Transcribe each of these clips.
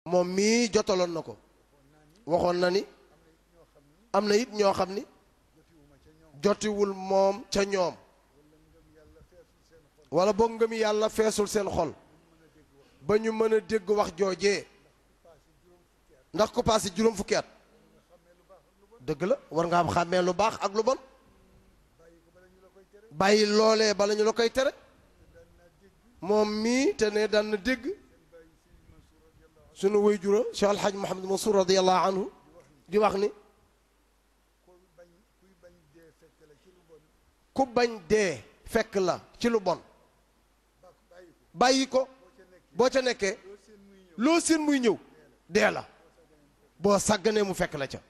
moom mii jotaloon na ko waxoon na ni am na it ñoo xam ni jotiwul moom ca ñoom wala boog ngëm yàlla feesul seen xol ba ñu mën a dégg wax joojee ndax ku paase juróom fukki at dëgg la war nga am xàmmee lu baax ak lu bon bàyyi loolee bala ñu la koy tere moom mii te ne daan na dégg sunu way jura Cheikh Alhaj Mouhamed Mansour radiallahu anhu di wax ni ku bañ dee fekk la ci lu bon bàyyi ko boo ca nekkee loo seen muy ñëw dee la boo sàgganee mu fekk la ca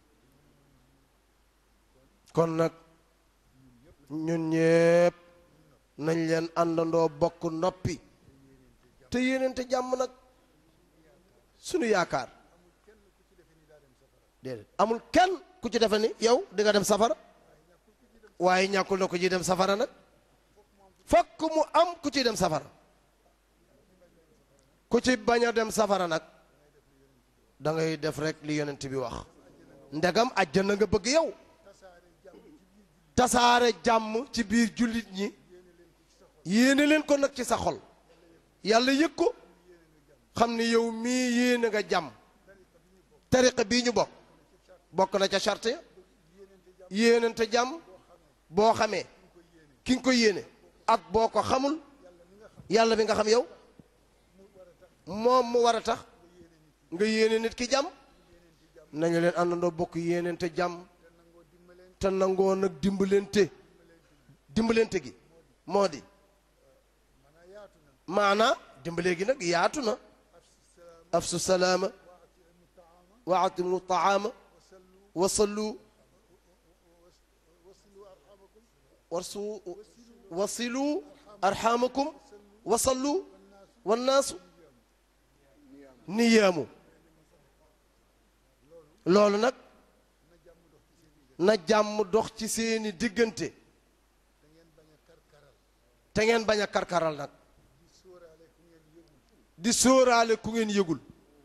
kon nag ñun ñépp nañ leen àndandoo bokk noppi te yéeneente jàmm nag sunu yaakaar déedéet amul kenn ku ci defe ni yow di nga dem safara waaye ñàkkul na ku ciy dem safara nag fokk mu am ku ciy dem safara ku ci bañ a dem safara nag da ngay def rek li yonent bi wax ndegam àjjana nga bëgg yow tasaare jàmm ci biir jullit ñi yéene leen ko nag ci sa xol yàlla yëg ko xam ni yow mii yéene nga jàmm tariqa bii ñu bokk bokk na ca charte ya yéenante jàmm boo xamee ki nga ko yéene ak boo ko xamul yàlla bi nga xam yow moom mu war a tax nga yéene nit ki jàmm nañu leen àndandoo bokk yéenante jàmm te nangoo nag dimbalante dimbalante gi moo di maanaa dimbalee gi nag yaatu na afsu salaama wa atimu taama wa sallu warsu wasilu arxamakum wa sallu wannaasu niyaamu loolu nag na jàmm dox ci seeni diggante te ngeen bañ a karkaral nag di sóoraale ku ngeen yëgul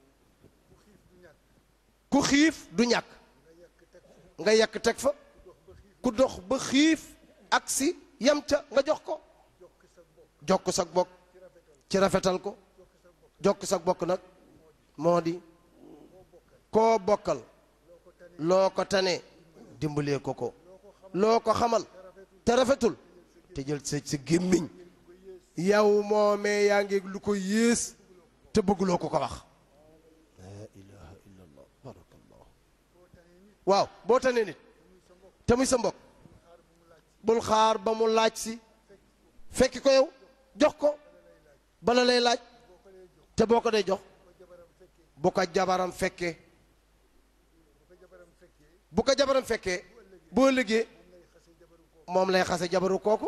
ku xiif du ñàkk nga yekk teg fa ku dox ba xiif ak si yam ca nga jox ko jokk sag bokk ci rafetal ko jokk sag bokk nag moo di koo bokkal loo ko tane dimbalee ko ko loo ko xamal te rafetul te jël sa sa gémmiñ yow moomee yaa ngi lu ko yées te bëgguloo ko ko wax laa ilaha illa allah barakallah waaw boo tanee nit te muy sa mbokk bul xaar ba mu laaj si fekki ko yow jox ko bala lay laaj te boo ko dee jox bu ko jabaram fekkee bu ko jabaram fekkee boo liggéey moom lay xase jabaru kooku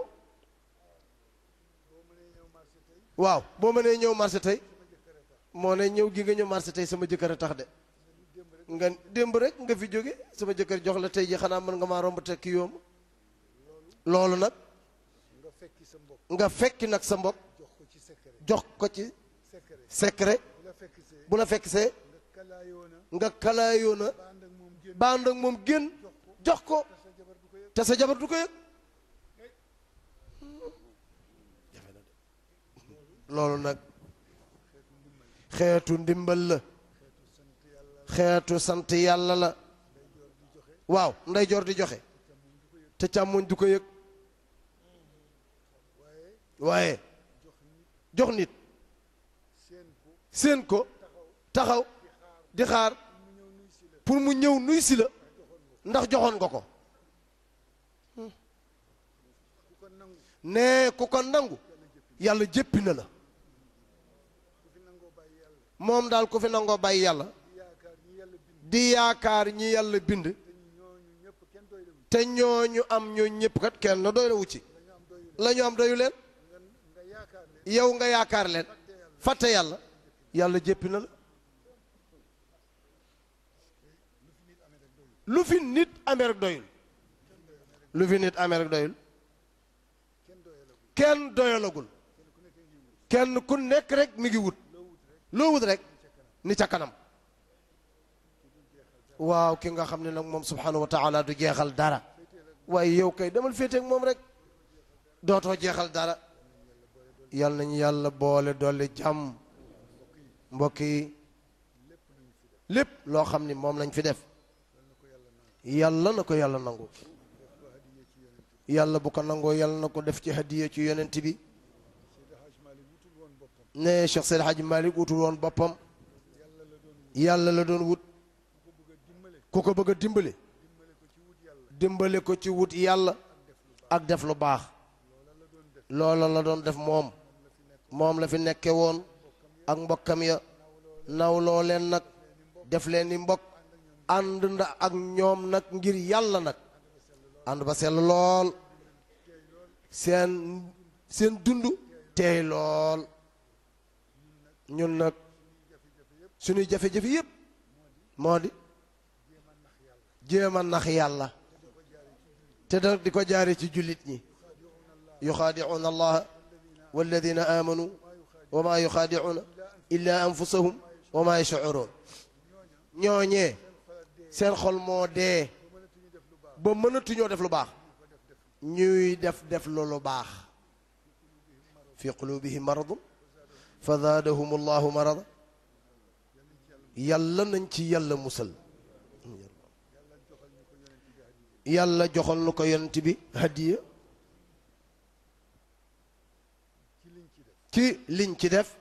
waaw boo mënee ñëw marché tey moo ne ñëw gi nga ñëw marché tey sama jëkkër a tax de nga démb rek nga fi jóge sama jëkkër jox la tey ji xanaa mën nga maa romb te ki yoom loolu nag nga fekki nag sa mbokk jox ko ci secret bu la fekk see nga kalaayoo na bànd ak moom génn jox ko te sa jabar du ko yëg loolu nag xeetu ndimbal la xeetu sant yàlla la waaw ndeyjoor di joxe te càmmoñ du ko yëg waaye jox nit seen ko taxaw di xaar pour mu ñëw nuy si la ndax joxoon nga ko nee ku ko nangu yàlla jéppi na la moom daal ku fi nangoo bàyyi yàlla di yaakaar ñi yàlla bind te ñooñu am ñoo ñëpp kat kenn doy la wu ci la ñu am doyu leen yow nga yaakaar leen fàtte yàlla yàlla jéppi na la lu fi nit amee rek doyul lu fi nit amee rek doyul kenn doyalagul kenn ku nekk rek mi ngi wut loo wut rek ni ca kanam waaw ki nga xam ne nag moom subhanahu wa taala du jeexal dara waaye yow kay demal féeteeg moom rek dootoo jeexal dara yal nañu yàlla boole dolli jàmm mbokk yi lépp loo xam ni moom lañ fi def yàlla na ko yàlla nangu yàlla bu ko nangoo yàlla na ko def ci hadiya ci yonent bi ne Cheikh Seydi Hadji Malick wutul woon boppam yàlla la doon wut ku ko bëgg a dimbale dimbale ko ci wut yàlla ak def lu baax loola la doon def moom moom la fi nekke woon ak mbokkam ya nawloo leen nag def leen ni mbokk ànd nda ak ñoom nag ngir yàlla nag ànd ba sell lool seen seen dund teey lool ñun nag suñuy jafe-jafe yépp moo di jéem a nax yàlla te da di ko jaare ci jullit ñi yuxaadicuuna allaha walladina aamanu wa maa yuxaadicuuna illa anfusahum wa maa yashcuruun ñooñee seen xol moo dee ba mënatuñoo def lu baax ñuy def def lu lu baax fi qulubihim maradun fa zaadahum allahu marada yàlla nañ ci yàlla musal yàlla joxal nu ko yonent bi hadiya ci liñ ci def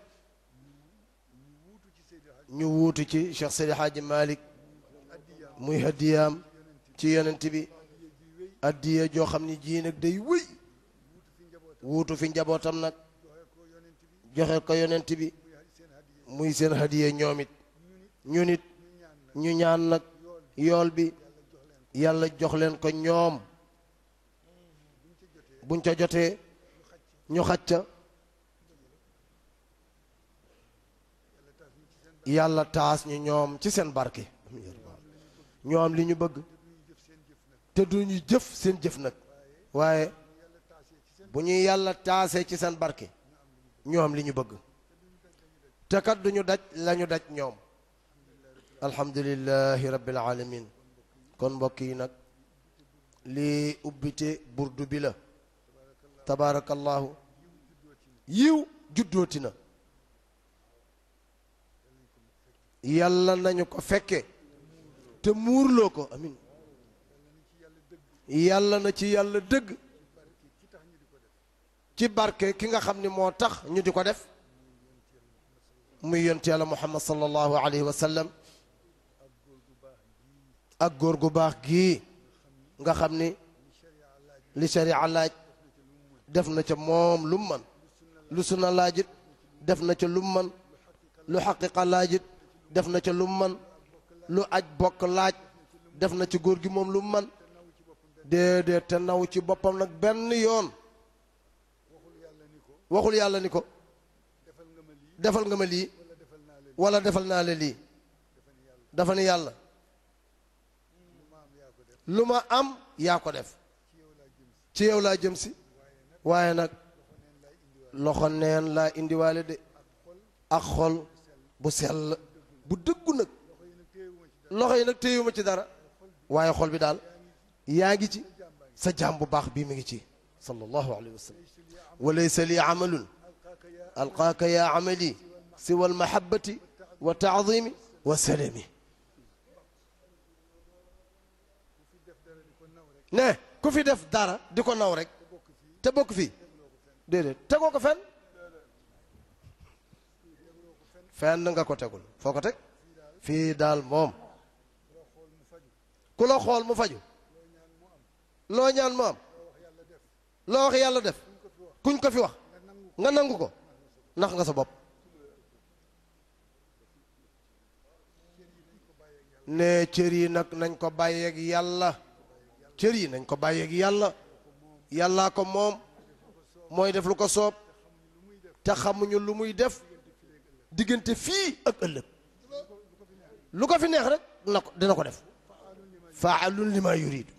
ñu wuutu ci Cheikh Seydi Hadji Malick muy hadiyaam ci yonent bi hadiya joo xam ni ji nag day wëy wuutu fi njabootam nag joxe ko yonent bi muy seen hadiya ñoom it ñu nit ñu ñaan nag yool bi yàlla jox leen ko ñoom buñ ca jotee ñu xacca yàlla taas ñu ñoom ci seen barke ñoom li ñu bëgg te duñu jëf seen jëf nag waaye bu ñuy yàlla taasee ci seen barke ñoom li ñu bëgg te kat duñu daj lañu daj ñoom alhamdulillahi rabbil alamin kon mbokk yi nag lii ubbite burdu bi la tabaarakallahu yiw juddooti na yàlla nañu ko fekke te muurloo ko amin yàlla na ci yàlla dëgg ci barke ki nga xam ni moo tax ñu di ko def muy yonent yàlla muhammad sallallahu alayhi wa sallam ak góor gu baax gii nga xam ni li sharia laaj def na ca moom lu man lu sunna laajit def na ca lu man lu xaqiqa laajit def na ca lu man lu aj bokk laaj def na ci góor gi moom lu man déedéet te naw ci boppam nag benn yoon waxul yàlla ni ko defal nga ma lii wala defal naa la lii dafa ni yàlla lu ma am yaa ko def ci yow laa jëm si waaye nag loxo neen laa indiwaale de ak xol bu sell bu dëggu nag loxo yi nag téyuma ci dara waaye xol bi daal yaa ngi ci sa jaam bu baax bii mi ngi ci sallallahu alayhi wa sallam wa laysa li amalun alqaaka yaa amali siwa almahabati wa taadimi wa salami ne ku fi def dara di ko naw rek te bokk fii déedéet tegoo ko fenn fenn nga ko tegul foo ko teg fii daal moom ku la xool mu faju loo ñaan mu am loo wax yàlla def kuñ ko fi wax nga nangu ko nax nga sa bopp ne cër yi nag nañ ko bàyyeeg yàlla cër yi nañ ko bàyyeeg yàlla yàllaa ko moom mooy def lu ko soob te xamuñu lu muy def diggante fii ak ëllëg lu ko fi neex rek na ko dina ko def faalun lima yuridu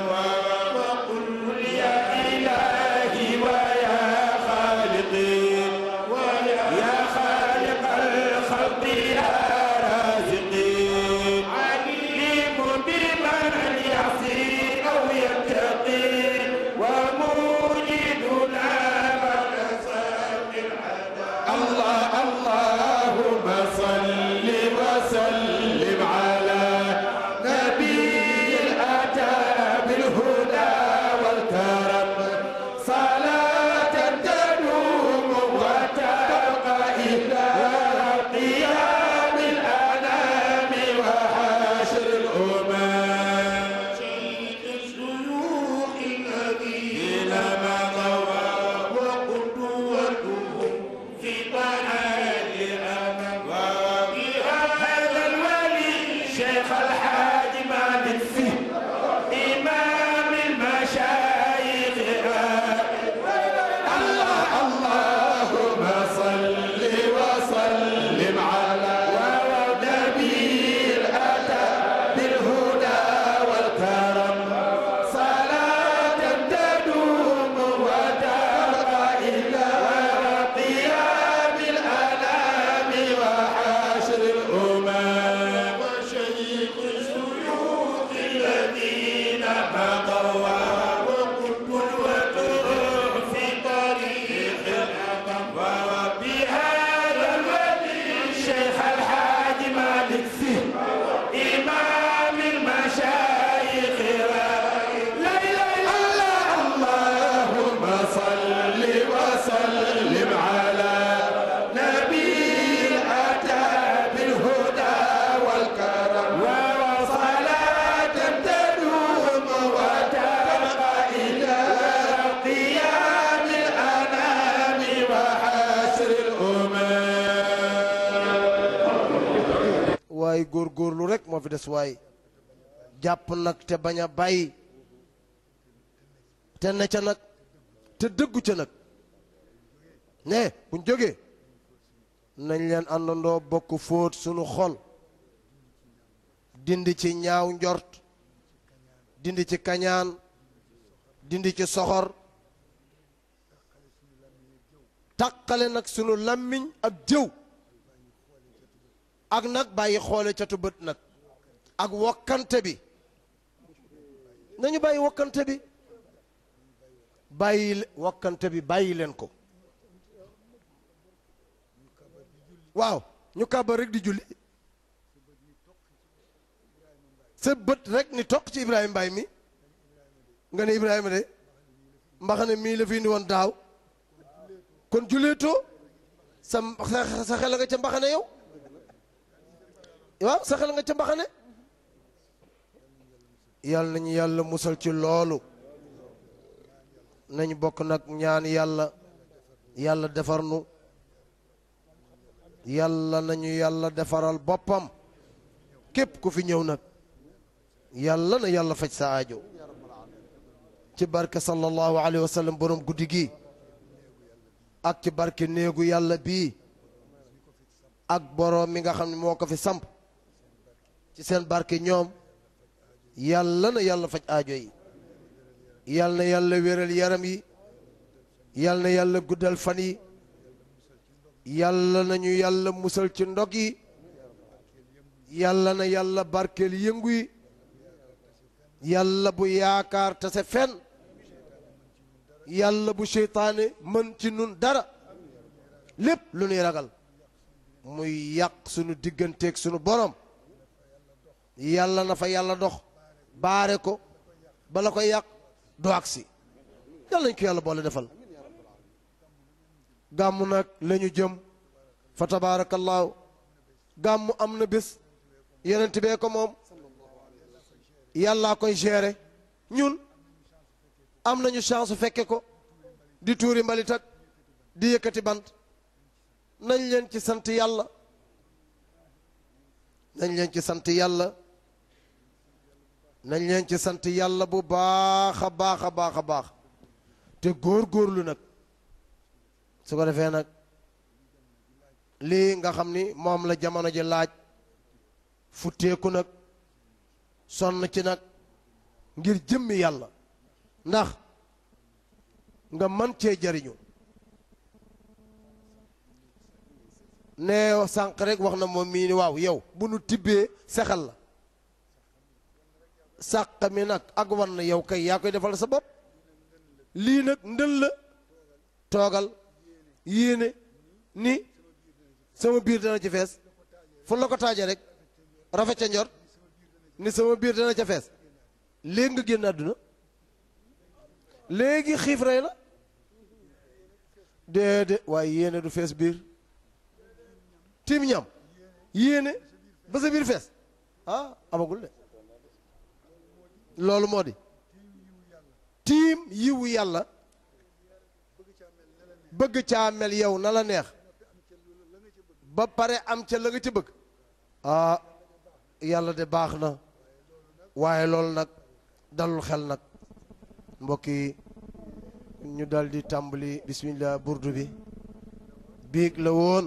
waaye góorgóorlu rek moo fi des waaye jàpp nag te bañ a bàyyi te ne ca nag te dëggu ca nag ne buñ jógee nañ leen àndandoo bokk fóot sunu xol dindi ci ñaaw njort dindi ci kañaan dindi ci soxor taqale nag sunu làmmiñ ak jëw ak nag bàyyi xoole catu bët nag ak wokkante bi nañu bàyyi wokkante bi bàyyi wokkante bi bàyyi leen ko waaw ñu kàbbar rek di julli sa bët rek ni toq ci Ibrahima Mbaye mi nga ne Ibrahima de mbaxane mii la fi indi woon daaw kon julleetoo sa sa xel nga ca mbaxane yow waaw sa xel nga ca mbaxane yàlla nañu yàlla musal ci loolu nañu bokk nag ñaan yàlla yàlla defar nu yàlla nañu yàlla defaral boppam képp ku fi ñëw nag yàlla na yàlla faj sa aajo ci barke sallallahu alayhi wa sallam borom guddi gi ak ci barke néegu yàlla bii ak borom mi nga xam ne moo ko fi samp ci seen barke ñoom yàlla na yàlla faj aajo yi yàlla na yàlla wéral yaram yi yàlla na yàlla guddal fan yi yàlla nañu yàlla musal ci ndog yi yàlla na yàlla barkeel yëngu yi yàlla bu yaakaar tase fenn yàlla bu seytaane mën ci nun dara lépp lu nuy ragal muy yàq sunu digganteeg sunu borom yàlla na fa yàlla dox baare ko bala ko yàq du agsi yàlla nañ ko yàlla boole defal gàmmu nag la ñu jëm fa tabaarakallaahu gàmmu am na bés yenent bee ko moom yàllaa koy gérer ñun am nañu chance fekke ko di tuuri mbalit ak di yëkkati bant nañ leen ci sant yàlla nañ leen ci sant yàlla nañ leen ci sant yàlla bu baax a baax a baax a baax te góor-góorlu nag su ko defee nag lii nga xam ni moom la jamono ji laaj futteeku nag sonn ci nag ngir jëmmi yàlla ndax nga man cee jariñu nee sànq rek wax na moom mii ni waaw yow bu nu tibbee sexal la sàq mi nag ak wan na yow kay yaa koy defal sa bopp lii nag ndël la toogal yéene ni sama biir dana ci fees fu la ko taaje rek rafet ca njort ni sama biir dana ca fees léegi nga génn àdduna léegi xiif rey la déedéet waaye yéene du fees biir tiim ñam yéene ba sa biir fees ah amagul de loolu moo di tiim yiwu yàlla bëgg caa mel yow na la neex ba pare am ca la nga ca bëgg ah yàlla de baax na waaye loolu nag dalul xel nag mbokk yi ñu dal di tàmbali bismillah burdu bi biig la woon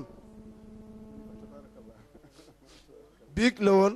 biig la woon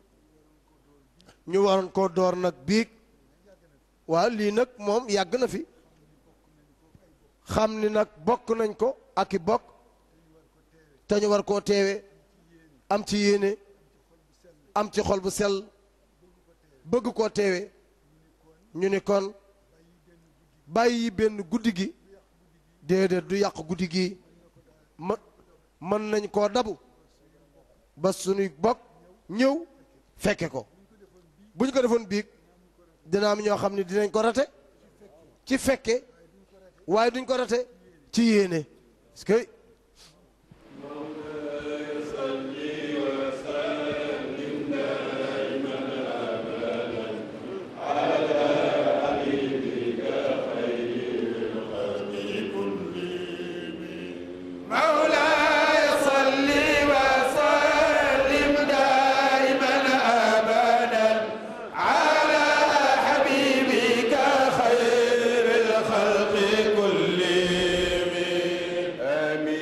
ñu waroon koo door nag biig waaw lii nag moom yàgg na fi xam ni nag bokk nañ ko ak i bokk te ñu war koo teewe am ci yéene am ci xol bu sell bëgg koo teewe ñu ni kon bàyyi benn guddi gi déedéet du yàq guddi gi ma mën nañ koo dabu ba suñuy bokk ñëw fekke ko bu ñu ko defoon biig dina am ñoo xam ne dinañ ko rate ci fekke waaye duñ ko rate ci yéene parce que مولاي صل وسلم دائما ابدا على حبيبك خير الخلق كلهم امين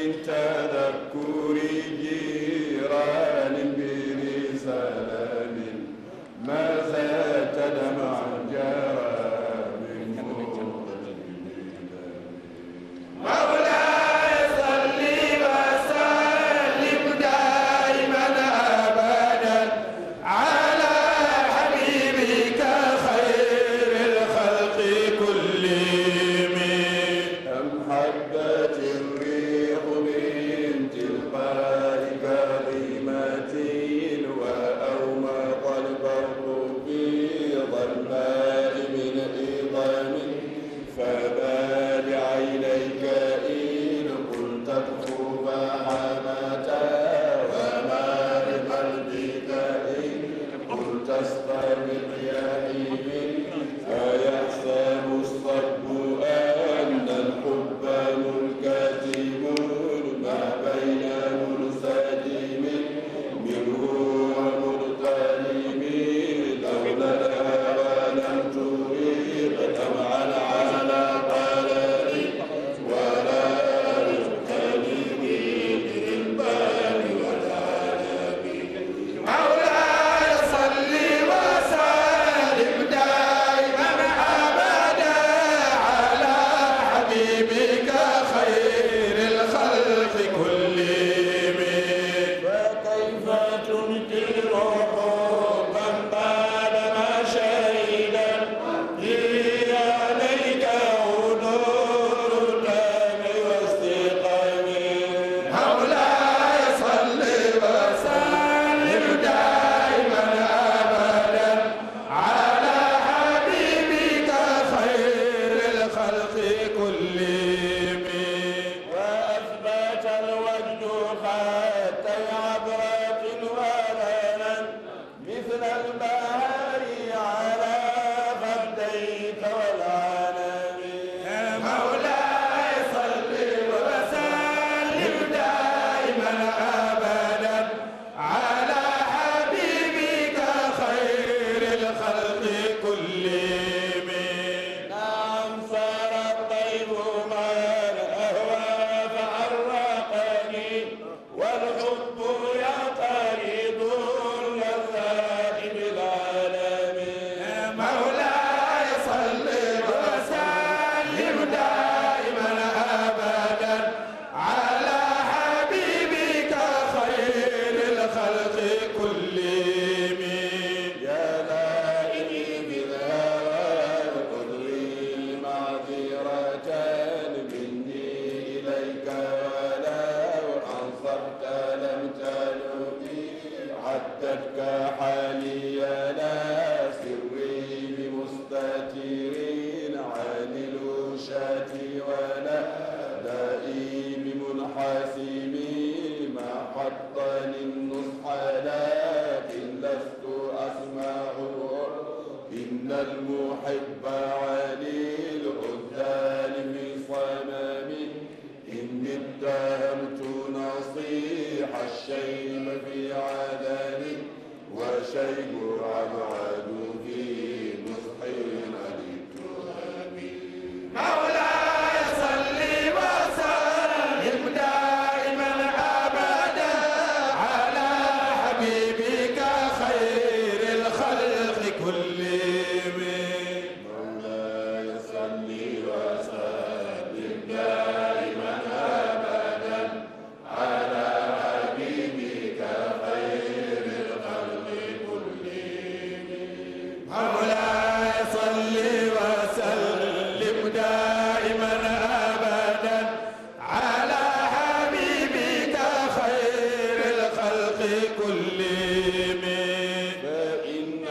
الحاسم ما حطني النصح لكن لست أسمعه إن المحب علي العذال في صمم إني اتهمت نصيح الشيب في عدن وشيب أبعد في نصحي عن التهم مولاي صل وسلم دائما ابدا على حبيبك خير الخلق كلهم مولاي صل وسلم دائما ابدا على حبيبك خير الخلق كلهم مولاي صل وسلم دائما ابدا على حبيبك خير الخلق كلهم فإن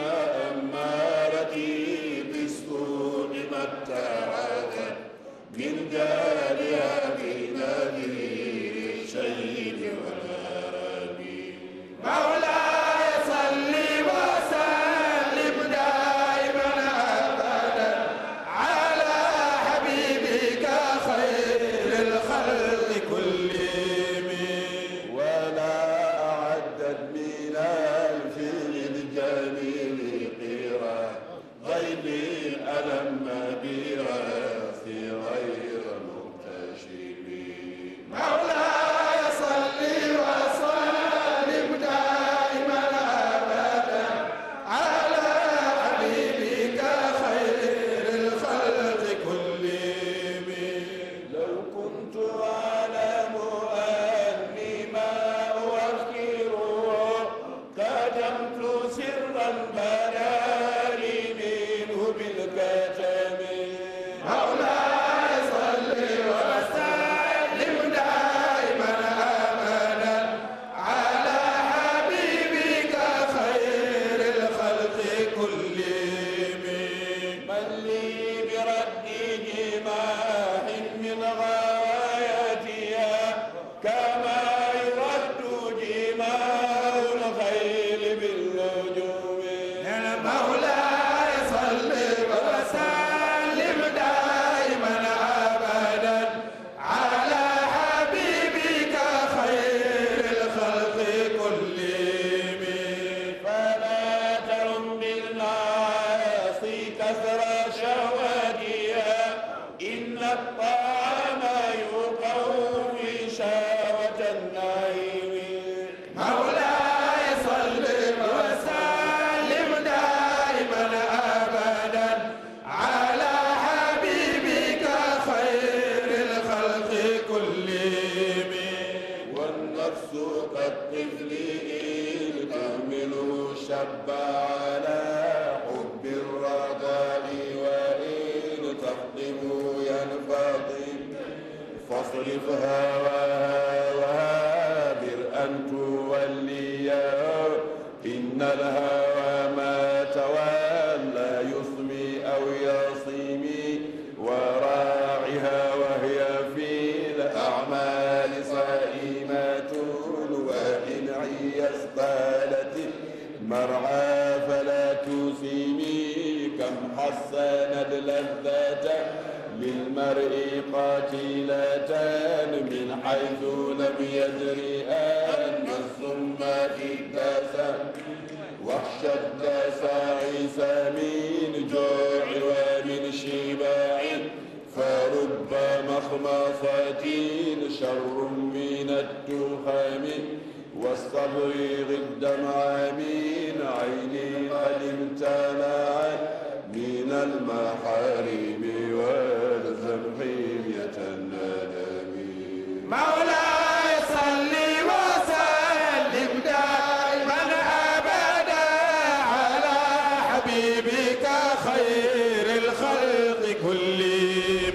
أمارتي بالسوء ما اتخذت من جارها في نذير الشيب والهرم مولاي صل وسلم دائما ابدا على حبيبك خير الخلق كلهم ولا أعدت من الفيل الجميل قيرا غير الألم براسي غير مكتشف مولاي صل وسلم دائما ابدا على حبيبك خير الخلق كلهم لو كنت أعلم أني ما أوكره كتمت سرا بلالي منه بالكتم مولاي صل وسلم دائما ابدا على حبيبك خير الخلق كلهم من لي برد جماح من غايتها كما يرد جماع الخيل بالنجوم مولاي صل وسلم دائما ابدا على حبيبك خير الخلق كلهم فلا ترم بالمعاصي كثر شهواتها إن الطعام يقوي شهوة النعيم مولاي صل وسلم دائما ابدا على حبيبك خير الخلق كلهم والنفس كالطفل إن تهمله شب على حب الرضاء وإن تخدمه ينفضل فاصرف هواها وهابر أن توليه إن الهوى ما تولى يصمي أو يصيمي وراعها وهي في الأعمال صائمة وإن عيس قالت مرعى فلا تسيمي كم حسنت لذة للمرء قاتلة من حيث لم يدري أن السم في الدسم واخشى الدسائس من جوع ومن شباع فرب مخمصة شر من التخم والصبر ضد من عين قد امتنعت من المحارم والزم حمية الندم مولاي صل وسلم دائما ابدا على حبيبك خير الخلق كلهم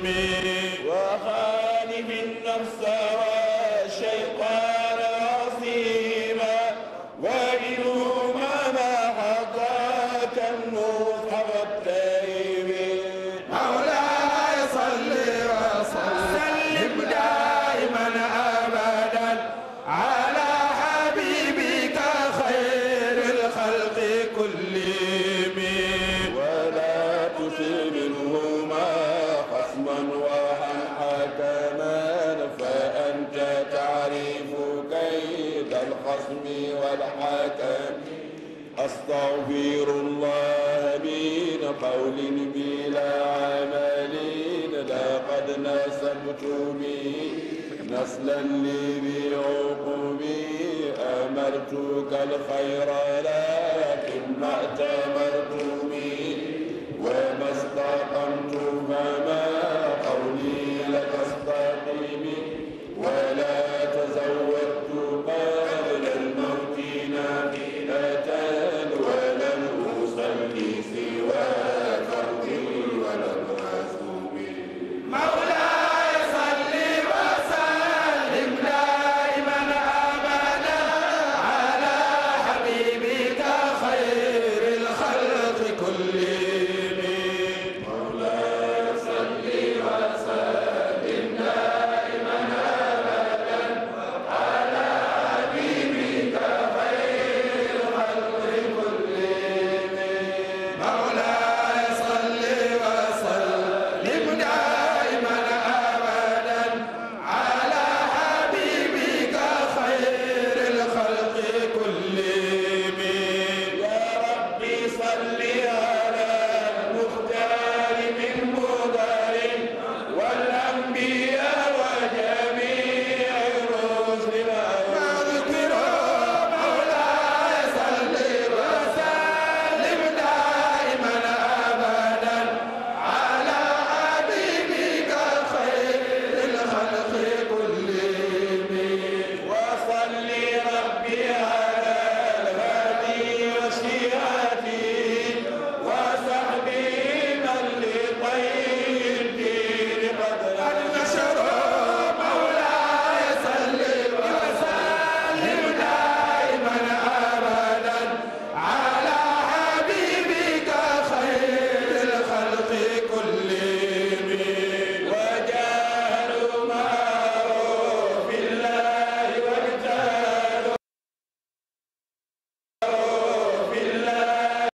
وخالف النفس والشيطان عصيما وإنهما ما حقاك النصح والتيم مولاي صل وسلم دائما ابدا والخصم والحكم أستغفر الله من قول بلا عمل لقد نسبت به نسلا لذي عقبي أمرتك الخير لكن ما أتمرت